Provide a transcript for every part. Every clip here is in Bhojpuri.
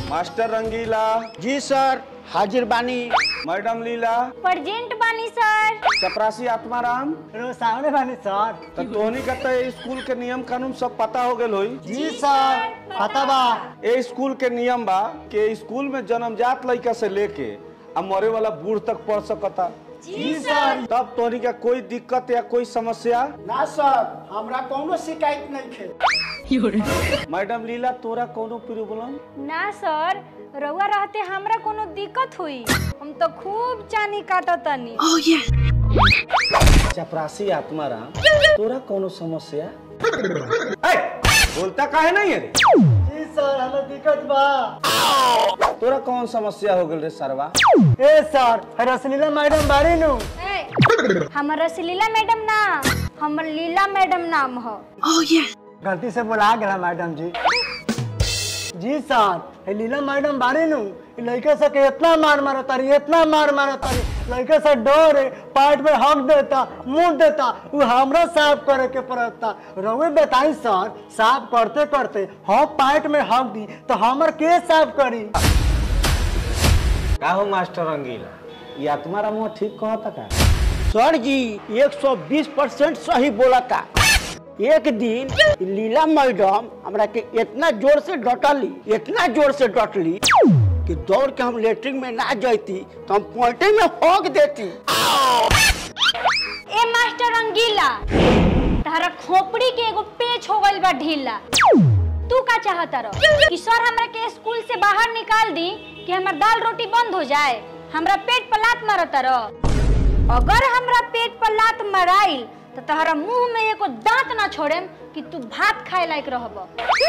मास्टर रंगीला जी सर हाजिर बानी मैडम लीला प्रेजेंट बानी सर चपरासी आत्माराम रो सामने बानी सर तो तोहनी का तो ये स्कूल के नियम कानून सब पता हो गए होई जी सर पता बा ए स्कूल के नियम बा कि स्कूल में जन्मजात लड़का से लेके अब मरे वाला बूढ़ तक पढ़ सकता जी सर तब तोहनी का कोई दिक्कत या कोई समस्या ना सर हमरा कोनो शिकायत नहीं थे मैडम लीला तोरा कोनो प्रॉब्लम ना सर रउआ रहते हमरा कोनो दिक्कत हुई हम तो खूब चानी काटतनी चपरासी आत्माराम तोरा कोनो समस्या ए, बोलता काहे नहीं है रे जी सर हमें दिक्कत बा तोरा कौन समस्या हो गल रे सरवा ए सर रसलीला मैडम बारी नु ए, हमर रसलीला मैडम ना हमर लीला मैडम नाम ह गलती से बुला गया मैडम जी जी सर ए लीला मैडम बारी नु ई लड़के से के इतना मार मारा तारी इतना मार मारा तारी लड़के से डर है पार्ट में हक देता मुंह देता वो हमरा साफ करे के पड़ता रउए बताई सर साफ करते करते हम पार्ट में हक दी तो हमर के साफ करी का हो मास्टर रंगीला ये आत्माराम वो ठीक कहता का सर जी 120 परसेंट सही बोला था एक दिन लीला मैडम हमरा के इतना जोर से डटली इतना जोर से डटली कि दौड़ के हम लेटरिन में ना जाती तो हम पॉइंटे में होक देती ए मास्टर रंगीला तारा खोपड़ी के एगो पेच हो गइल बा ढीला तू का चाहता रह कि सर हमरा के स्कूल से बाहर निकाल दी कि हमर दाल रोटी बंद हो जाए हमरा पेट पर लात मारता रह अगर हमरा पेट पर लात माराइल तो तहरा मुंह में एको दांत ना छोड़ेम कि तू भात खाए लायक रहब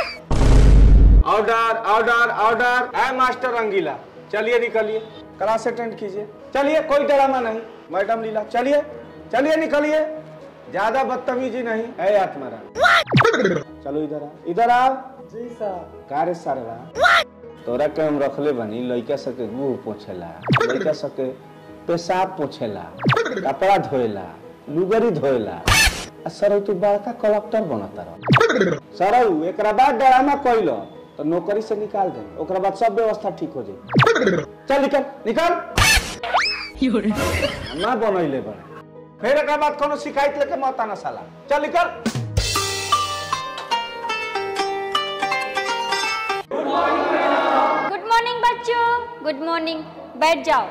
ऑर्डर ऑर्डर ऑर्डर है मास्टर रंगीला चलिए निकलिए क्लास अटेंड कीजिए चलिए कोई ड्रामा नहीं मैडम लीला चलिए चलिए निकलिए ज्यादा बदतमीजी नहीं है आत्माराम चलो इधर आ इधर आओ जी सर कार्य सारवा तोरा के हम रखले बनी लइका सके मुंह पोछेला लइका सके पेशाब पोछेला कपड़ा धोएला लुगरी धोएला आ सर तू बड़का कलेक्टर बनता रह सर एकरा बाद ड्रामा कइलो तो नौकरी से निकाल दे ओकरा बाद सब व्यवस्था ठीक हो जाई चल निकल निकल ना बनैले बड़े फिर एकरा बाद कोनो शिकायत लेके मत आना साला चल निकल गुड मॉर्निंग बच्चों गुड मॉर्निंग बैठ जाओ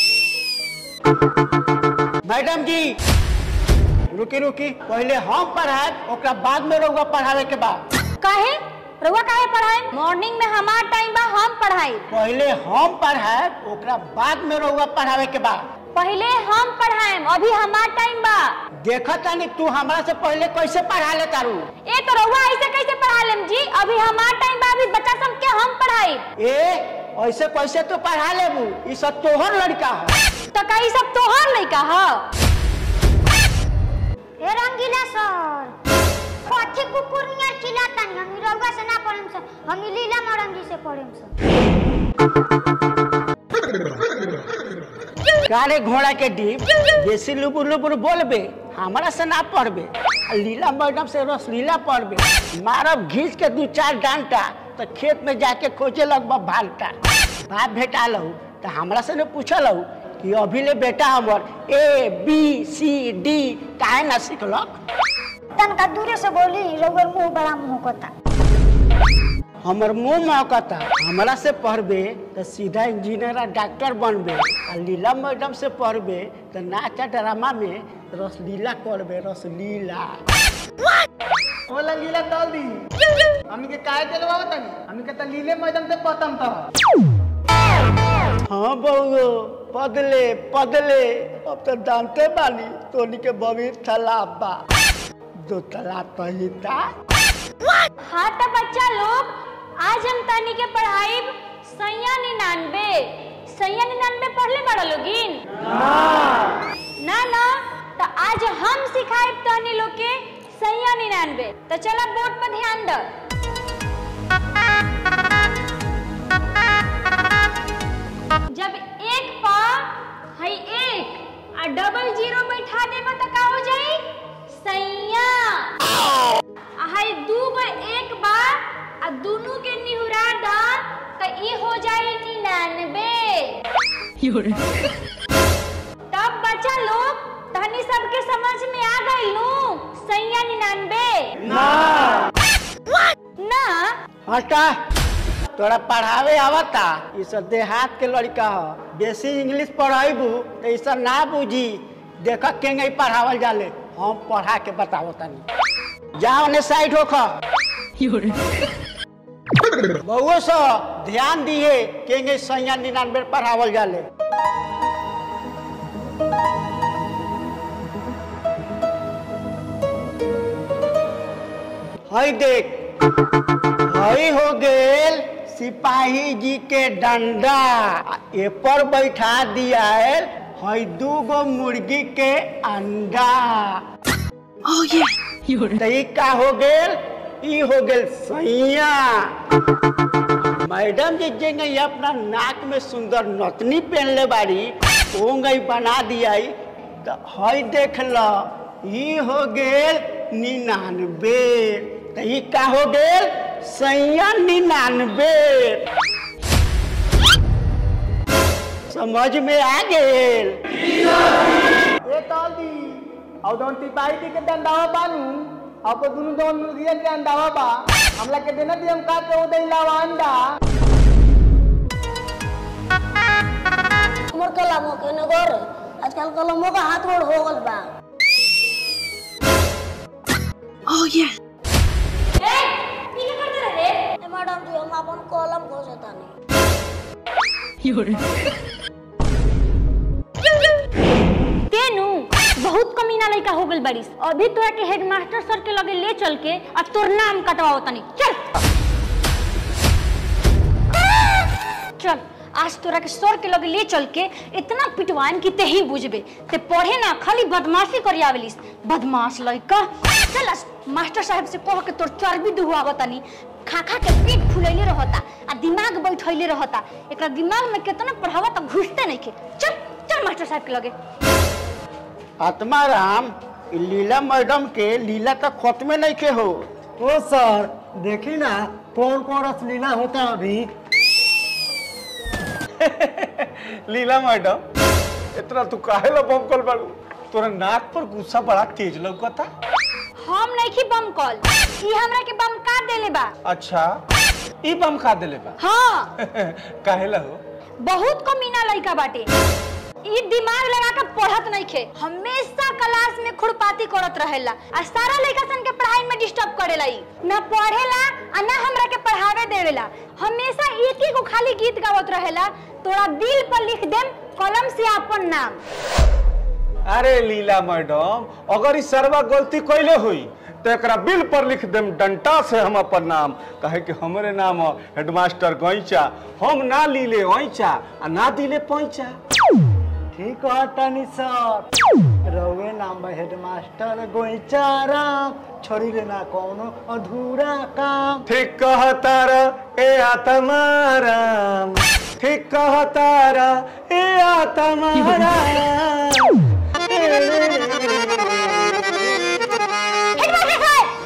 मैडम जी रुकी रुकी पहले हम पढ़ाए ओकरा बाद में रहुआ पढ़ावे के बाद काहे रउआ काहे पढ़ाए मॉर्निंग में हमार टाइम बा हम पढ़ाई पहले हम पढ़ाए ओकरा बाद में रहुआ पढ़ावे के बाद पहले हम पढ़ाएम अभी हमार टाइम बा देखा तानी तू हमरा से पहले कैसे पढ़ा ले तारू ए तो रउआ ऐसे कैसे पढ़ा लेम जी अभी हमार टाइम बा अभी बच्चा सब के हम पढ़ाई ए ऐसे कैसे तो पढ़ा लेबू ई सब तोहर लड़का है तो कई सब तोहर लइका ह ए रंगीला सर कथी कुकुर नियर चिल्लातानी हम रउआ से ना पढ़म सर हम लीला मैडम जी से पढ़म सर गाड़े घोड़ा के डिप जैसे लुबुर लुबुर बोलबे हमरा से ना पढ़बे आ लीला मैडम से रसलीला पढ़बे मारब घींच के दू चार डांटा तो खेत में जाके खोजे लगबा भालटा बाप भेटा लहू तो हमरा से ने पूछलहू कि अभी ले बेटा हमर ए बी सी डी काहे ना सिखलक तनका दूरे से बोली रउआ मुंह बड़ा मुंह कोता हमर मुंह महकता हमरा से पढ़बे तो सीधा इंजीनियर आ डॉक्टर बनबे आ लीला मैडम से पढ़बे तो नाचा ड्रामा में रसलीला करबे रसलीला बोला लीला तल दी हमनी के काहे दिलवा तनी हमनी के त लीले मैडम से पतम था हाँ बउओ पदले पदले अब तो जानते बानी तोनी के भविष्य तालाब बा दो तालाब पहिता हाँ तो बच्चा लोग आज हम तनी के पढ़ाई सैया निन्यानवे सैया निन्यानवे पढ़ले बड़ा लोगिन ना ना तो आज हम सिखाए तनी लोग के सैया निन्यानवे तो चला बोर्ड पर ध्यान दो जब एक पा है एक आ डबल जीरो बैठा देबा तो का हो जाई सैया आ है दू गो एक बा आ दुनू के निहुरा दा तो ई हो जाई निन्यानवे तब बच्चा लोग तहनी सबके समझ में आ गई लू सैया निन्यानवे ना हटा तोरा पढ़ावे आवता ई सब देहात के लड़का ह बेसी इंग्लिश पढ़ाइबू तो ई सब ना बुझी देख केंगे पढ़ावल जाले हम पढ़ा के बतावो तनी जा ओने साइड होख बहुओ सो ध्यान दिए केंगे सैया निन्यानवे पढ़ावल जाले हई देख हई हो गेल सिपाही जी के डंडा आ ए पर बैठा दिया है हई दू गो मुर्गी के अंडा तो ई का हो गेल ई हो गेल सैया मैडम जी जेंगे ये अपना नाक में सुंदर नथनी पहनले बाड़ी ओंगई बना दिया तो हई देख ल ई हो गेल निन्यानवे तो ई का हो गेल सैया निन्यानवे समझ में आ गेल ए ताली और दोन टिपाई के डंडावा बानू आपको दुनु दोन मुर्गिया के अंडावा बा हमला के देना दियम का के उदय लावा अंडा हमर कलमो के नगर आजकल कलमो का हाथ गोड़ हो गल बा ए ई का करते रहे ए मैडम जी हम अपन कलम खोजतानी तेनू बहुत कमीना लड़का हो गल बारिस अभी तोरा के हेडमास्टर सर के लगे ले चल के और तोर नाम कटवाओ तनी चल चल आज तोरा के सर के लगे ले चल के इतना पिटवान की ते ही बुझबे ते पढ़े ना खाली बदमाशी करी आवेलिस बदमाश लड़का चल आज मास्टर साहब से कह के तोर चर्बी दुहुआव तनी खा खा के पेट फुलैले रहता आ दिमाग बैठैले रहता एकरा दिमाग में कितना पढ़ावा तो घुसते नहीं के चल चल मास्टर साहब के लगे आत्माराम ई लीला मैडम के लीला तक खत्मे नहीं के हो ओ सर देखी ना कौन कौन रसलीला होता है अभी लीला मैडम इतना तू काहे ला बम कल बाड़ू तोरा नाक पर गुस्सा बड़ा तेज लौकता हम नहीं की बम कॉल ई हमरा के बम का देले बा अच्छा ई बम खा देले बा हाँ काहे ला हो बहुत कमीना लड़का बाटे ई दिमाग लगा के पढ़त नहीं खे हमेशा क्लास में खुरपाती करत रहेला आ सारा लड़का सन के पढ़ाई में डिस्टर्ब करेला ई ना पढ़ेला आ ना हमरा के पढ़ावे देवेला हमेशा एक ही को खाली गीत गावत रहेला तोरा दिल पर लिख देम कलम से अपन नाम अरे लीला मैडम अगर ई सरवा गलती कैले हुई तो एकरा बिल पर लिख देम डंटा से हम अपन नाम कहे कि हमरे नाम ह हेडमास्टर गैचा हम ना लीले ऐचा आ ना दिले पैचा ठीक है टनी सर रउए नाम बा हेडमास्टर गोइचाराम छोड़ी लेना कौनो अधूरा काम ठीक कहतार ए आत्माराम ठीक कहतार ए आत्माराम हेडमास्टर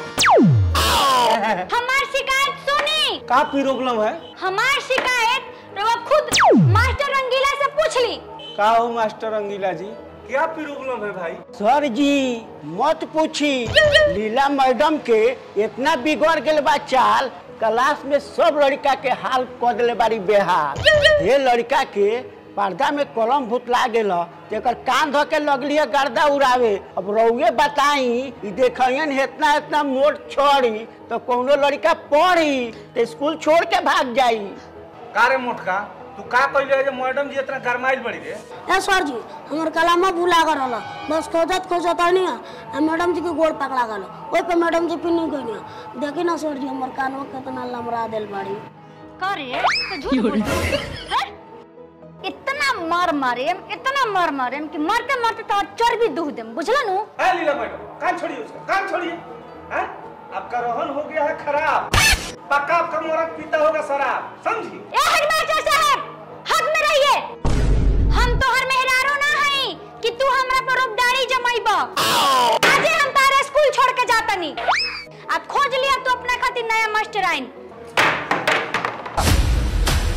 साहब हमार शिकायत सुनी का प्रॉब्लम है हमार शिकायत रवा खुद मास्टर रंगीला से पूछ ली का हो मास्टर अंगीला जी क्या प्रॉब्लम है भाई सर जी मत पूछी लीला मैडम के इतना बिगड़ गेल बा चाल क्लास में सब लड़का के हाल क दिले बारी बेहाल ये लड़का के पर्दा में कलम भुतला गेल तेकर कान धो के लगली है गर्दा उड़ावे अब रउए बताई ई देखियन इतना इतना मोट छोड़ी तो कोनो लड़का पढ़ी तो स्कूल छोड़ के भाग जाई का रे मोटका तू का कहले जे मैडम जी इतना गरमाइल बड़ी रे ए सर जी हमर कलमा भुला कर रहल बस खोजत खोजत नहीं आ मैडम जी के गोड़ पकड़ा गल ओइ पे मैडम जी पिन्नी गई देखी ना सर जी हमर कानवा कितना लमरा देल बाड़ी करे तो झूठ बोल हैं? इतना मार मारे इतना मार मारे कि मरते मरते तो चर्बी दूह देम बुझला नु है लीला मैडम कान छोड़िए उसका कान छोड़िए हैं आपका रोहन हो गया है खराब पक्का आपका मोरक पीता होगा शराब समझी ए हेडमास्टर साहब हद में रहिए हम तो हर मेहरारो ना हई कि तू हमरा पर रुबदारी जमाइबा आजे हम तारे स्कूल छोड़ के जाता नहीं अब खोज लिया तू अपने खातिर नया मास्टर आइन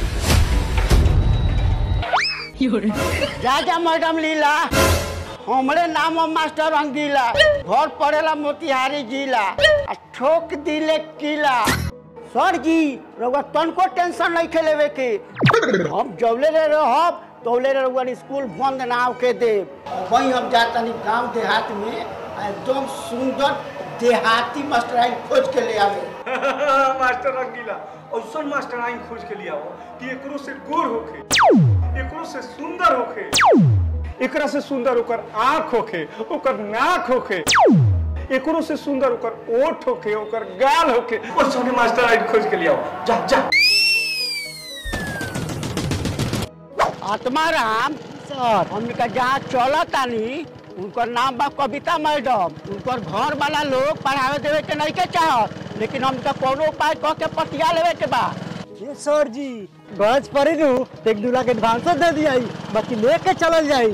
जा जा मैडम लीला हमरे नाम है मास्टर अंगीला घर पड़ेला मोतिहारी जिला आ ठोक दिले किला सर जी रउआ तनको टेंशन नहीं खेलेवे के हम जौले रे रहब तौले रे रउआ स्कूल बंद ना होके देब वहीं हम जातनी गांव देहात में आ एकदम सुंदर देहाती मास्टर खोज के ले आवे मास्टर रंगीला ऐसा मास्टर आइन खोज के लिया हो कि एकरो से गोर होखे एकरो से सुंदर होखे एकरा से सुंदर ओकर आँख होखे ओकर नाक होखे एकरो से सुंदर ओकर ओठ होखे ओकर गाल होखे ऐसा मास्टर आइन खोज के लिया हो जा जा आत्माराम सर हमने जहाँ चला तानी उनकर नाम बा कविता मैडम उनकर घर वाला लोग पढ़ावे देवे के नहीं के चाहत लेकिन हमका कोनो उपाय कह के पतिया लेवे के बा ये सर जी गज पड़ी नु तो एक दू लाख एडवांस दे दिया बाकी लेके चलल जाई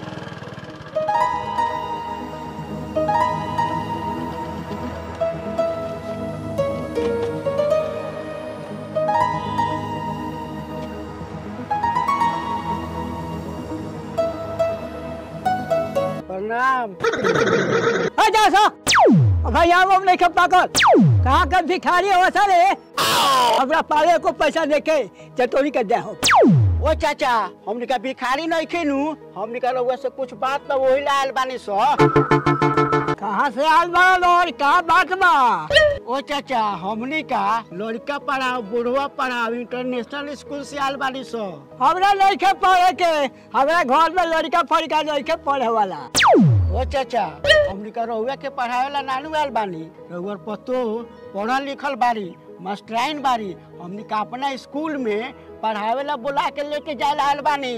प्रणाम आ जा सा भाई यहाँ वो नहीं खप पाकर कहाँ कर भिखारी हो सर हमरा पाले को पैसा देके चटोरी कर दे हो ओ चाचा हमने का भिखारी नहीं खेनू हमने का रउआ से कुछ बात तो वही लाल बानी सो कहाँ से आल बा और कहाँ बात बा ओ चाचा हमने का लड़का पढ़ाओ बुढ़वा पढ़ाओ इंटरनेशनल स्कूल से आल बानी सो हमरा नहीं खे पढ़े के हमरा घर में लड़का फड़का नहीं खे पढ़े वाला ओ चाचा हमने का रउआ के पढ़ावे ला नानू आल बानी रउआ पतो पढ़ल लिखल बारी मास्टराइन बारी हमने का अपना स्कूल में पढ़ावे ला बुला के लेके जाए आल बानी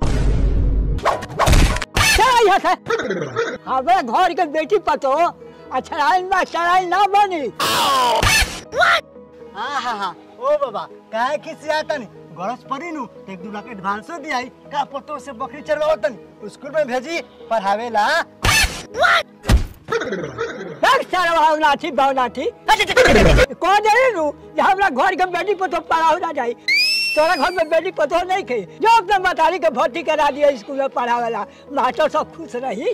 चल यहाँ से हमरा घर के बेटी पतो अछराइन में अछराइन ना बनी हाँ हाँ हाँ ओ बाबा काहे किसी आता नहीं गरज पड़ी नु तो एक दू लाख एडवांसो दिया का पतो से बकरी चलवाओ तनी स्कूल में भेजी पढ़ावे ला सारा भावनाथी भावनाथी कौन जाने नु जे हमरा घर के बेटी पतो पढ़ाओ ना जाई तोरा घर में बेटी पतो नहीं खे जो अपने मतारी के भर्ती करा दिया स्कूल में पढ़ावेला मास्टर सब खुश रही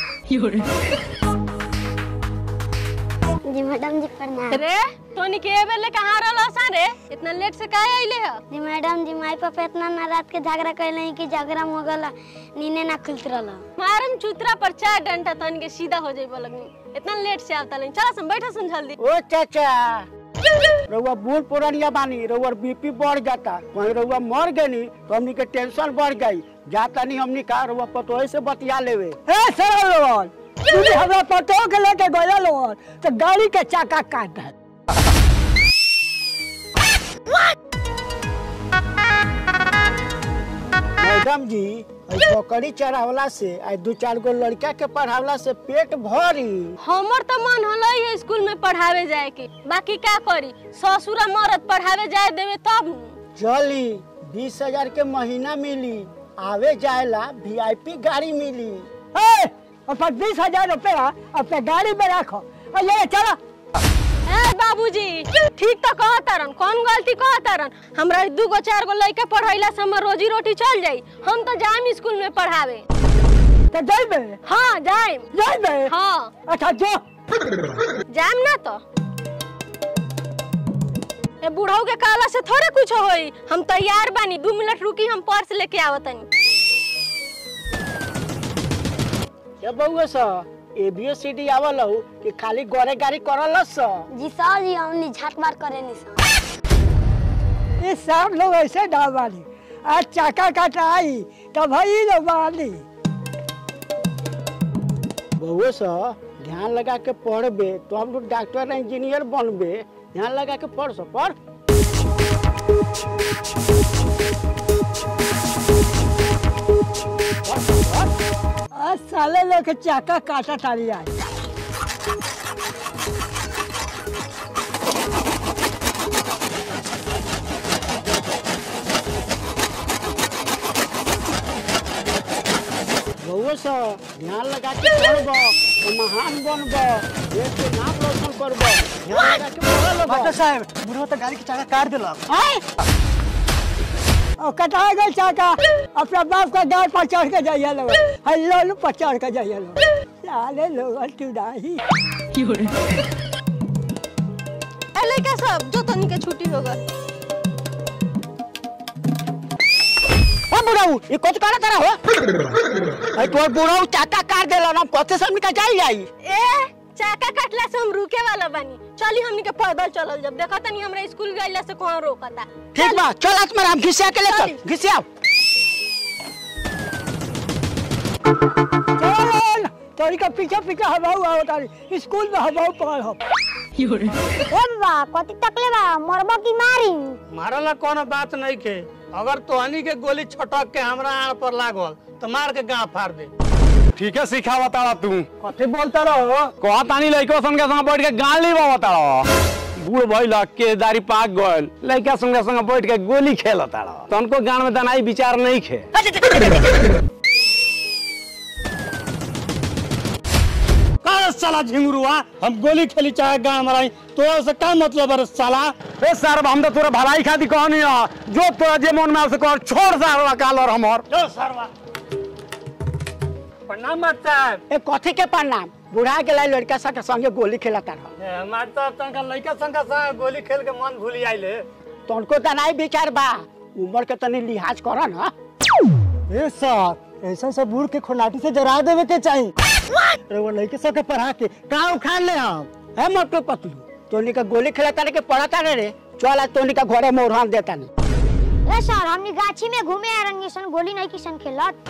जी मैडम जी प्रणाम रे तोनी के ए बेले कहाँ रहल सा रे इतना लेट से काहे आइले ह जी मैडम जी माई पापा इतना ना रात के झगड़ा कैले कि झगड़ा में हो गला नीने ना खुलत रहला मारम चूतरा पर चार डंटा तन के सीधा हो जाई लगनी इतना लेट से आवता लेकिन चला सम बैठा सुन जल्दी ओ चाचा रउआ बूढ़ पुरानिया बानी रउआ बीपी बढ़ जाता कहीं रउआ मर गनी तो हमनी के टेंशन बढ़ गई जाता नहीं हमनी का रउआ पतोहे से बतिया लेवे ए सरल लोगन तू भी हमरा पतो के लेके गया लोगन तो गाड़ी के चाका काट दे मैडम जी आई बकरी चढ़ावला से आई दू चार गो लड़का के पढ़ावला से पेट भरी हमर तो मन हलई है स्कूल में पढ़ावे जाए के बाकी का करी ससुरा मरद पढ़ावे जाए देवे तब नु। चली बीस हजार के महीना मिली आवे जाएला वीआईपी गाड़ी मिली ए और बीस हजार रुपया अपने गाड़ी में रखो और ले चलो ए बाबूजी ठीक तो कहतारन कौन गलती कहतारन हमरा दू गो चार गो लड़का पढ़ैला से हमर रोजी रोटी चल जाई हम तो जाम स्कूल में पढ़ावे तो जाइबे हाँ जाइम जाइबे हाँ अच्छा जो जाम ना तो ए बुढ़ऊ के काला से थोड़े कुछ होई हम तैयार बानी दू मिनट रुकी हम पर्स लेके आवतनी ये बउआ सा एबीसीडी आवल हो कि खाली गोरे गाड़ी करल स जी सर जी हमनी झाट मार करे नी सर ये सब लोग ऐसे डाल वाली आज चाका कटाई तो भाई लोग वाली बउआ सा ध्यान लगा के पढ़बे तो हम लोग डॉक्टर इंजीनियर बनबे ध्यान लगा के पढ़ सो पढ़ आज साले लोग के चाका काटा टाली आज बउआ सा ध्यान लगा के पढ़ब तो महान बनब देश के नाम रोशन करब ध्यान लगा के पढ़ मास्टर लब साहब बुढ़ो तो गाड़ी के चाका काट दिलक और कटा गए चाका अपना बाप का डाल पर चढ़ के जाइए लोग हेलो पर चढ़ के जाइए लोग लाले लोग टुडाही ए लइका सब जो तनी के छुट्टी हो गल ओ बुढ़ाऊ ये कुछ करा तारा हो अरे तोर बुढ़ाऊ चाका काट देला ना कथे से हमनी का जाई जाई ए चाका काटला से हम रुके वाला बानी चली हमनी के पैदल चलल जब देखा तनी हमरा स्कूल गइला से कौन रोकता ठीक बा चल आज मेरा हम घिसिया के ले चल चली। घिसिया चल तोरी का पीछे पीछे हवाऊ आओ तारी स्कूल में हवाऊ पकड़ हम ए बा कति तकले बा मरबो की मारी मारला कोनो बात नहीं के अगर तोहनी के गोली छटक के हमरा आड़ पर लागल तो मार के गांव फाड़ दे ठीक है सिखावा तारा तू कथी बोलता रहो कहा तानी लइको संग के संग बैठ के गाली बाबा तारा बूढ़ भइल के दाढ़ी पाक गइल लइका संग संग बैठ के गोली खेल तारा तनको गान में दनाई विचार नहीं खे का साला झिंगुरुआ हम गोली खेली चाहे गांव मराई तो से का मतलब है साला ए सर हम तो तोरा भलाई खाती कहनी है जो तोरा जे मन में आवे से कर छोड़ सारा काल और हमर जो सरवा प्रणाम माता ए कथे के प्रणाम बुढ़ा के लाई लड़का सा के संगे गोली खेला तारा माता तंका लइका संग संग गोली खेल के मन भूली आइले तनको तनाई विचार बा उम्र के तनी लिहाज कर ना ए सर ऐसा सब बूढ़ के खोनाटी से जरा देवे के चाहिए रे वो लड़के सब के पढ़ा के का उखाड़ ले हम है मोटो पतलू तोनी का गोली खेला तारे के पड़ा तारे रे चल आज तोनी का घरे में उड़ान देता नहीं ए सर हमनी गाछी में घूमे आ रंगी सन गोली नहीं किसन खेलत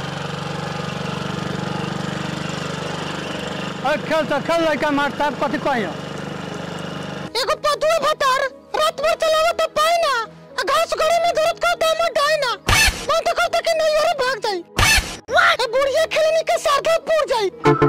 खेल तो खेल लइका मारता कथी कहियो एगो पदुआ भतार रात भर चलावत त पाई ना आ घास गड़े में दर्द का दाम डाई ना मन तो करता कि नहीं अरे भाग जाई ए बुढ़िया खेलने के साथ पूर जाई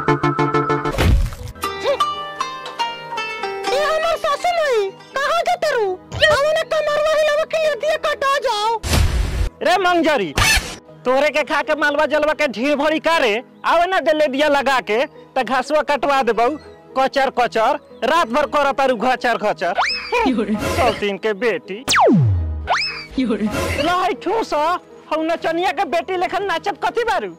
ए हमर सासू माई कहां जाते रू हमने कमरवा हिलावा के लिए दिया कटा जाओ रे मंगजरी तोरे के खा के मालवा जलवा के ढीर भरी करे आवे ना दे दिया लगा के त घासवा कटवा देबौ कचर कचर रात भर कर तारू घचर घचर सौतीन के बेटी लाई ठूस हौ नचनिया के बेटी लेखन नाचत कथी बारू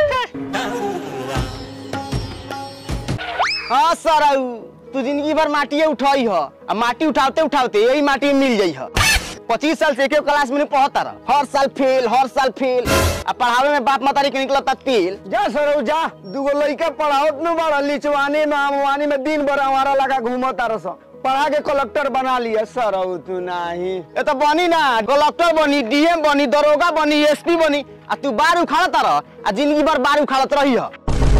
हाँ सराऊ तू जिंदगी भर माटिए उठाई ह आ माटी उठाते उठाते यही माटी में मिल जाई ह पच्चीस साल से एक क्लास में नहीं पढ़ता रह हर साल फेल हर साल फेल आ पढ़ावे में बाप मतारी के निकलता तेल जा सर जा दूगो लइका पढ़ावत न बड़ा लिचवानी में आमवानी में दिन भर हमारा लगा घूमत रस पढ़ा के कलेक्टर बना लिया सर तू नहीं ये तो बनी ना कलेक्टर बनी डीएम बनी दरोगा बनी एसपी बनी आ तू बार उखाड़ता रह आ जिंदगी भर बार उखाड़त रही ह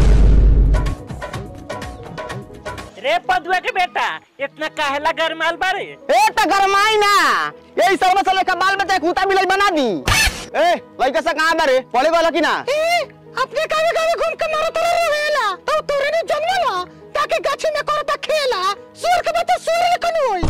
रे पदुआ के बेटा इतना काहेला गरमाल बारे ए त गरमाई ना यही सर्व से लेकर बाल बच्चा के कुत्ता बिलाई बना दी ए लइका से कहां बारे पढ़े वाला की ना अपने गावे गावे घूम के मारो तोरे रहेला तो तोरे ने जन्मला ताकि गाछी में करता खेला सूर के बच्चा सूर लेकन होई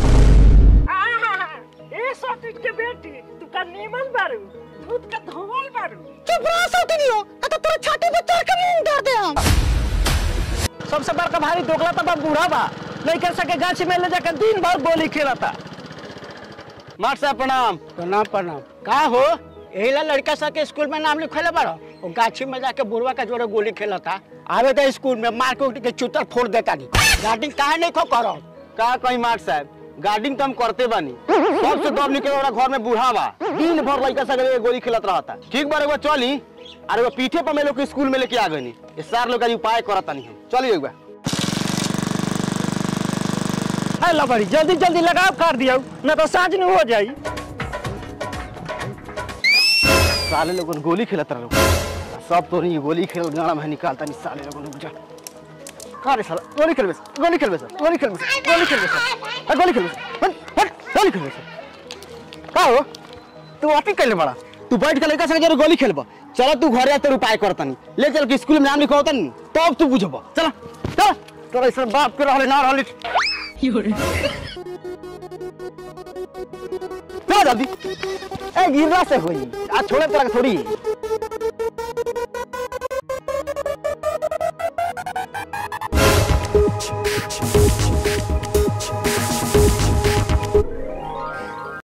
ए सतीश के बेटी तू का नीमन बारू दूध का धोवल बारू चुप रह सौतनियो आ तो तोरे छाती पे चढ़ के मुंह डाल दे हम सबसे बड़का भारी दोगला तो बा बूढ़ा बा लइका सके गाछ में ले जाकर दिन भर गोली खेलता मास्टर साहब प्रणाम प्रणाम प्रणाम का हो यही ला लड़का सा के स्कूल में नाम लिखले बारो वो गाछी में जाके बुढ़वा का जोड़े गोली खेला था आवे तो स्कूल में मार के उठ के चुतर फोड़ देता नहीं गार्डिंग काहे नहीं खो करो का कहीं मास्टर साहब गार्डिंग तो हम करते बानी सबसे दब निकले वाला घर में बूढ़ा बा दिन भर लइका सके गोली खेलत रहता ठीक बार एगो चली अरे वो पीठे पर मैं लोग के स्कूल में लेके आ गनी ये सार लोग का जी उपाय करता नहीं हम चलिए एक बार है लबड़ी जल्दी जल्दी लगाव कर दियो न तो साँझ न हो जाई साले लोगन गोली खेलत रहो सब तो नहीं गोली खेल गाना में निकालता नहीं साले लोगन रुक जा का रे साला गोली खेलबे सर, गोली खेलबे सर, गोली खेलबे सर, गोली खेलबे सर, आ, गोली खेलबे सर, हट हट गोली खेलबे सर। का हो तू अटी कैले बड़ा तू बैठ के लड़का संग जरूर गोली खेलब चलो तू घरे तेरे उपाय करता नहीं ले चल के स्कूल में नाम लिखवाता नहीं तब तू बुझब चल चल तोरा ऐसा बाप के रहले ना रहले चल जल्दी ए गिरला से होई आ छोड़े तोरा के थोड़ी